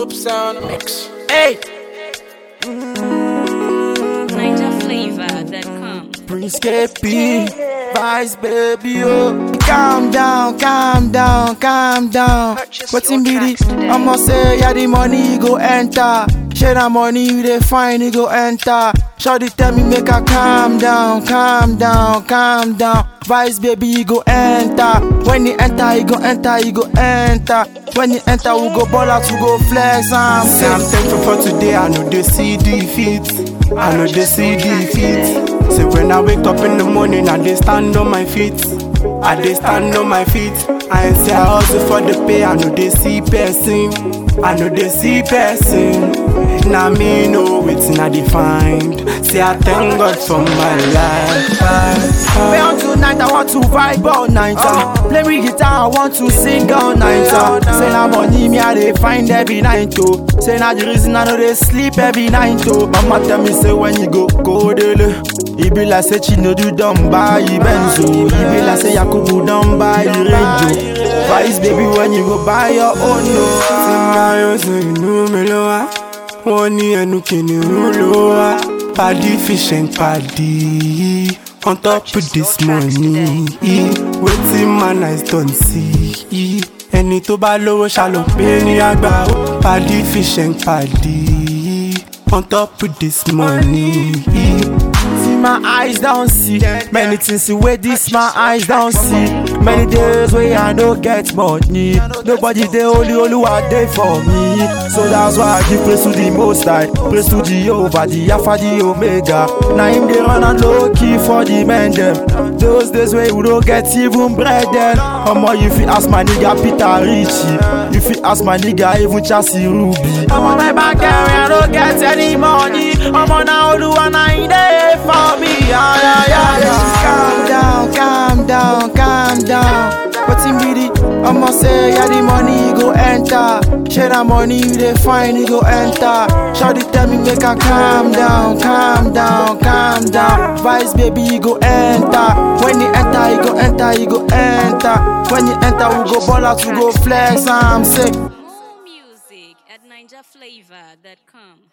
Top sound mix. Hey, NigerFlavor.com. Prince KP, Vice baby, oh. Calm down, calm down, calm down. Wetin be the? I'ma say, yeah, the money go enter. Share that money, you dey find it go enter. Shawty tell me make I calm down, calm down, calm down. Vice baby, you go enter. When you enter, you go enter, you go enter. When you enter, we go ball out, we go flex. I'm Say I'm thankful for today, I know they see defeat. I know they see defeat. Say when I wake up in the morning, I dey stand on my feet. I dey stand on my feet. I ain't say I hustle for the pay, I know they see person. I know they see person. Now me know wetin I dey find. Say I thank God for my life. Play on tonight, I want to vibe all night. Uh. Play me guitar, I want to sing all night. Uh. Say na money me I dey find every night oh. Say na the reason I know they sleep every night oh. Mama tell me say when you go go dele, it be like say Chinedu don buy Benzo. It be like say Yakubu don buy Range oh. Vice baby when you go buy your own no. Máyọ̀ sọ inú mi ló wá. Wọ́n ní ẹnu kìnìún ló wá. Paddy fish and paddy. On top of this money. Wetin man eyes don see. Ẹni tó bá lówó ṣàlò pé ní àgbà. Paddy fish and paddy. On top of this money. See my eyes don't see Many things see where this my eyes don't see Many days where I no get money Nobody they only only what they for me So that's why I give praise to the most high Praise to Jehovah, the Alpha, the Omega Now him they run and low key for the men them Those days where you don't get even bread then Omo you fit ask my nigga Peter Richie You fit ask my nigga even Chassis Ruby I'm on my back area, I don't get any money I'm on now do one I there for me yeah, yeah, yeah, yeah. Calm down, calm down, calm down Wetin be the? I'ma say yeah the money go enter Share that money you dey find it go enter Shawty tell me make I calm down, calm down, calm down Vice baby you go enter When you enter you go enter, you go enter When you enter we go ball out, we go flex I'm sick More music at NigerFlavor.com.